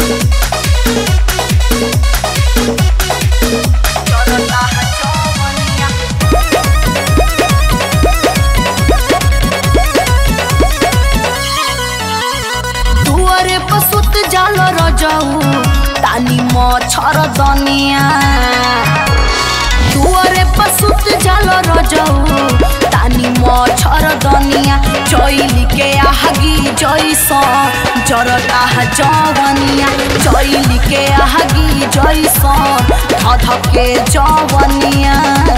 जरता जवनिया दुआरे पसुत जाल रजऊ तानी मछर दनिया दुआरे पसुत जाल रजऊ तानी मछर दनिया चैली के आगी जैस जरता जवनिया चैली के आगी जैस धध के जवनिया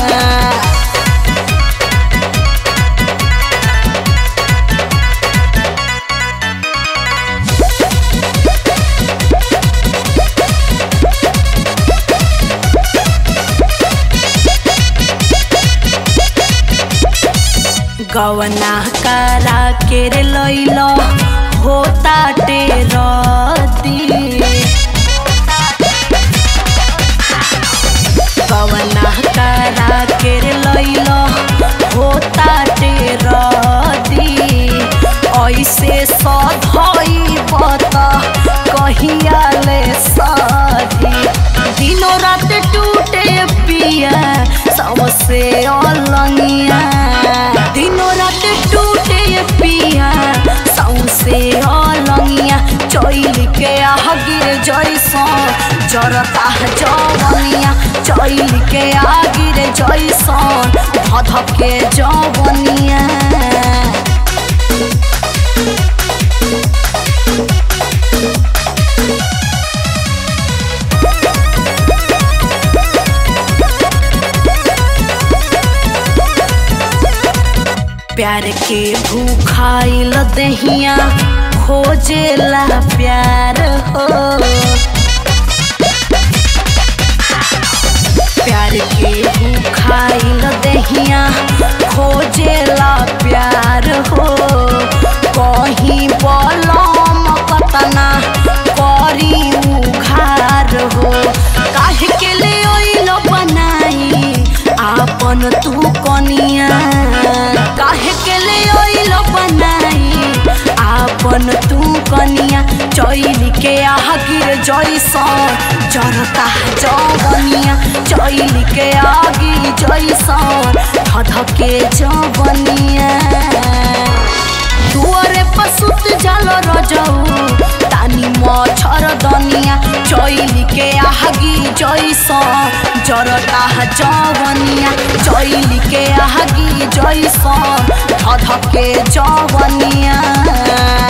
गवना करा के रे लैल होता टेरती गवना करा के रे लैल होता टेरती ऐसे सधई बत कहिया ले सधी दिनों रात टूटे पिया सबसे अलंगिया दिनों रात टूटे पिया सौसे अलंगिया चैल के आगिर जैसा जरता जवनिया चैल के आगिर जैसा धध के जवनिया प्यार के भूखाइल दहिया खोजेला प्यार हो प्यार के भूखाइल दहिया खोजेला प्यार हो कहीं बलम कतना करी उघार हो काहे के ले ओइल बनाई आपन तू कनिया काहे के ले ओइल बनाई आपन तू कनिया चैल के आगिर जैसन जरता जवनिया चैल के आगिर जैसन धध के जवनिया दुआरे पसुत जाल रजऊ तानी मछर दनिया चैल के आगी जैसन जरता जवनिया चैल के आगी जैसन धध के जवनिया